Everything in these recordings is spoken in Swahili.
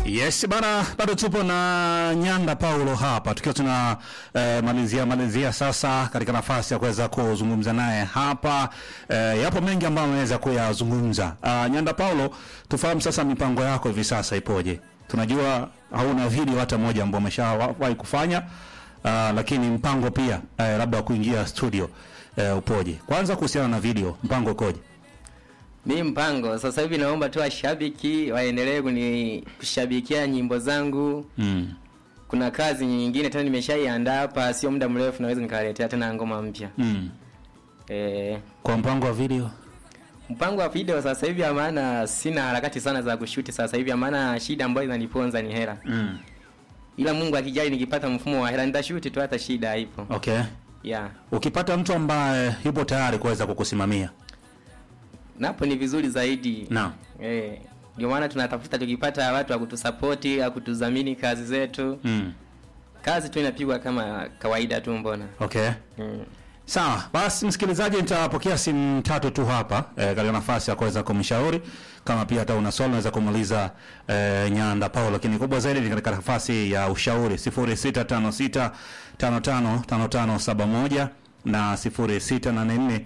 Yes bana, bado tupo na Nyanda Paulo hapa tukiwa tuna eh, malizia malizia sasa katika nafasi ya kuweza kuzungumza naye hapa eh, yapo mengi ambayo ameweza kuyazungumza. Uh, Nyanda Paulo, tufahamu sasa mipango yako hivi sasa ipoje? Tunajua hauna video hata moja ambayo umeshawahi kufanya uh, lakini mpango pia eh, labda wa kuingia studio eh, upoje? Kwanza kuhusiana na video, mpango ukoje? Mi mpango sasa hivi naomba tu washabiki waendelee kuni kushabikia nyimbo zangu. Mm. Kuna kazi nyingine tena nimeshaiandaa hapa, sio muda mrefu naweza nikawaletea tena ngoma mpya. Mm. Eh, Kwa mpango wa video mpango wa video sasa hivi, maana sina harakati sana za kushuti sasa hivi, maana shida ambayo inaniponza ni hela. mm. Ila Mungu akijali, nikipata mfumo wa hela nitashuti tu, hata shida haipo. Okay. Yeah. Ukipata mtu ambaye yupo tayari kuweza kukusimamia Napo ni vizuri zaidi. Naam. Eh, ndio maana tunatafuta tukipata watu wa kutusapoti, wa kutudhamini kazi zetu. mm. Kazi tu inapigwa kama kawaida tu mbona. Okay. Mm. Sawa, basi msikilizaji, nitapokea simu tatu tu hapa eh, katika nafasi ya kuweza kumshauri kama pia hata una swali unaweza kumuuliza eh, Nyanda Paulo, lakini kubwa zaidi ni katika nafasi ya ushauri 0656 55 5571 na 0684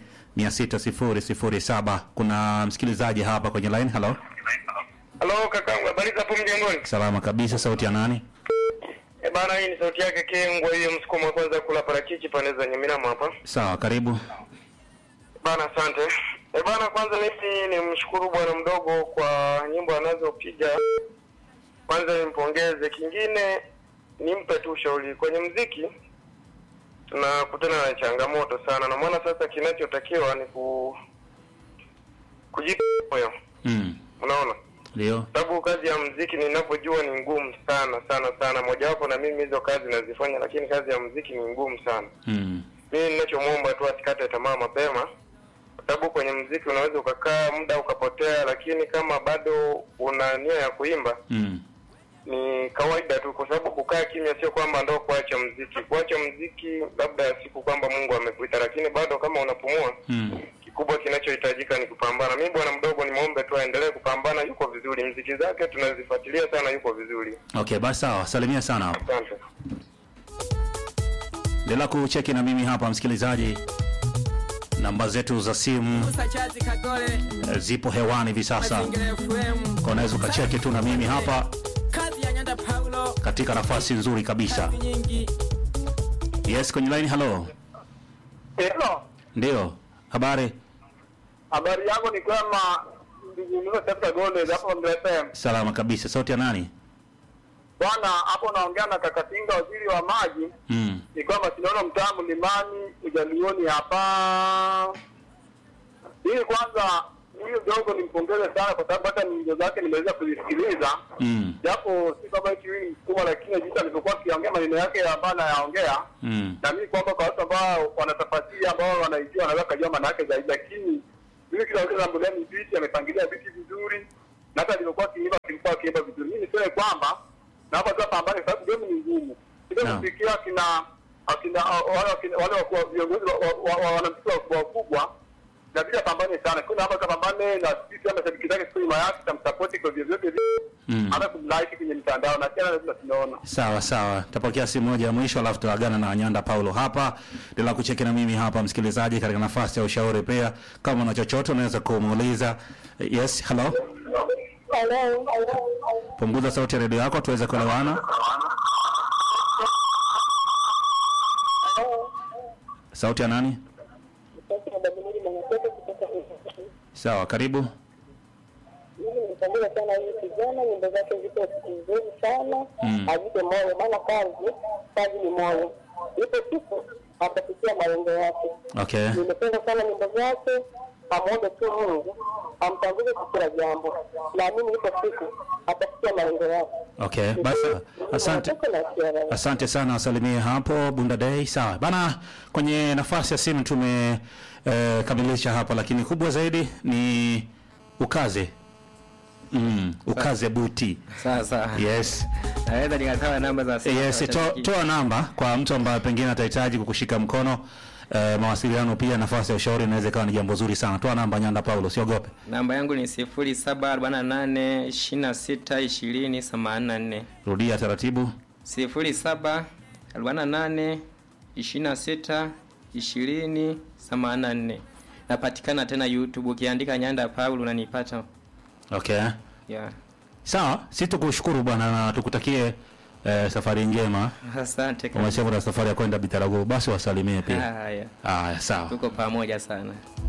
60007. Kuna msikilizaji hapa kwenye line. Hello, Halo kakangu, habari za hapo mjengoni? salama kabisa. Sauti ya nani? E bana, hii ni sauti yake Kengwa, hiyo msukumo wa kwanza kula parachichi pande za Nyaminamo hapa. Sawa, karibu. Bana, asante. E bana, kwanza mimi nimshukuru bwana mdogo kwa nyimbo anazopiga. Kwanza nimpongeze, kingine nimpe tu ushauri kwenye mziki. Tunakutana na changamoto sana, na maana sasa kinachotakiwa ni ku kujipa moyo, Mm. unaona Ndio. sababu kazi ya mziki ninavyojua ni ngumu sana sana sana. Mojawapo na mimi hizo kazi nazifanya, lakini kazi ya mziki ni ngumu sana. Mm. Mimi ninachomwomba tu asikate tamaa mapema, kwa sababu kwenye mziki unaweza ukakaa muda ukapotea, lakini kama bado una nia ya kuimba Mm. ni kawaida tu, kwa sababu kukaa kimya sio kwamba ndo kuacha mziki. Kuacha mziki labda siku kwamba Mungu amekuita, lakini bado kama unapumua Mm. kikubwa kinachohitajika ni kupambana. Mimi bwana mdogo nimwombe tu aendelee kupambana, yuko vizuri, mziki zake tunazifuatilia sana, yuko vizuri. Okay, basi sawa. Salimia sana hapo. Asante. Endelea kucheki na mimi hapa msikilizaji. Namba zetu za simu Musa Chazi Kagole eh, zipo hewani hivi sasa. Mazingira FM Kwa unaweza ukacheki tu na mimi hapa kazi ya Nyanda Paulo katika nafasi nzuri kabisa. kazi nyingi Yes, kwenye line hello. Hello. Ndio. Habari? Habari yangu ni kwema ndugu Sasa Gole hapo MFM. Salama kabisa. Sauti ya nani? Bwana hapo naongea na Kakatinga waziri wa maji. Mm. Ni kwamba tunaona mtaa mlimani ujalioni hapa. Hii kwanza huyu dogo nimpongeze sana kwa sababu hata nyimbo zake nimeweza kuzisikiliza. Mm. Japo si kama eti huyu ni msukuma lakini jinsi alivyokuwa akiongea maneno yake ambayo anayaongea Mm. na mimi kwamba kwa watu ambao wanatafasiri ambao wanaijua wanaweza kujua maana yake zaidi, lakini mimi kila wakati naangalia ni biti amepangilia biti vizuri, na hata alivyokuwa akiimba kilikuwa akiimba vizuri. Mimi niseme kwamba na hapa tu pambane, kwa sababu game ni ngumu, ndio Naam. kufikia akina akina wale wakina- wale wakuu viongozi wa- wa- wa- wanamuziki wakubwa wakubwa na bila pambane sana, kuna hapa kapambane na sisi kama mashabiki zake siku nyuma yake tamsapoti kwa vyovyote vile, Mm. hata kumlike kwenye mitandao na tena lazima tunaona Sawa sawa, tapokea simu moja ya mwisho, alafu tutaagana na Nyanda Paulo hapa. Endelea kucheki na mimi hapa, msikilizaji, katika nafasi ya ushauri. Pia kama una chochote unaweza kumuuliza. Yes, hello. Punguza sauti ya redio yako tuweze kuelewana. Sauti ya nani? Sawa, karibu. Mimi nimpongeza sana huyu kijana, nyimbo zake ziko nzuri sana, Mm. ajipe moyo, maana kazi kazi ni moyo. Ipo siku atafikia malengo yake. Okay. Nimependa sana nyimbo zake, amwombe tu Mungu amtanguze kwa kila jambo, naamini ipo siku atafikia malengo yake. Okay, basi asante. Asante sana, wasalimie hapo Bunda Day. Sawa bana, kwenye nafasi ya simu tumekamilisha eh, hapa, lakini kubwa zaidi ni ukaze mm, ukaze buti. Sasa Yes, naweza nikatoa namba za simu yes, za to, washabiki. toa namba kwa mtu ambaye pengine atahitaji kukushika mkono eh, mawasiliano pia nafasi ya ushauri inaweza ikawa ni jambo zuri sana. Toa namba Nyanda Paulo, siogope. Namba yangu ni 0748 26 20 84. Rudia taratibu. 0748 26 20 84. Napatikana tena YouTube ukiandika Nyanda Paulo unanipata. Okay. Yeah. Sawa, sisi tukushukuru bwana na tukutakie eh, safari njema. Asante kabisa. Umesema na safari ya kwenda Bitarago, basi wasalimie pia. Haya. Haya, sawa. Tuko pamoja sana.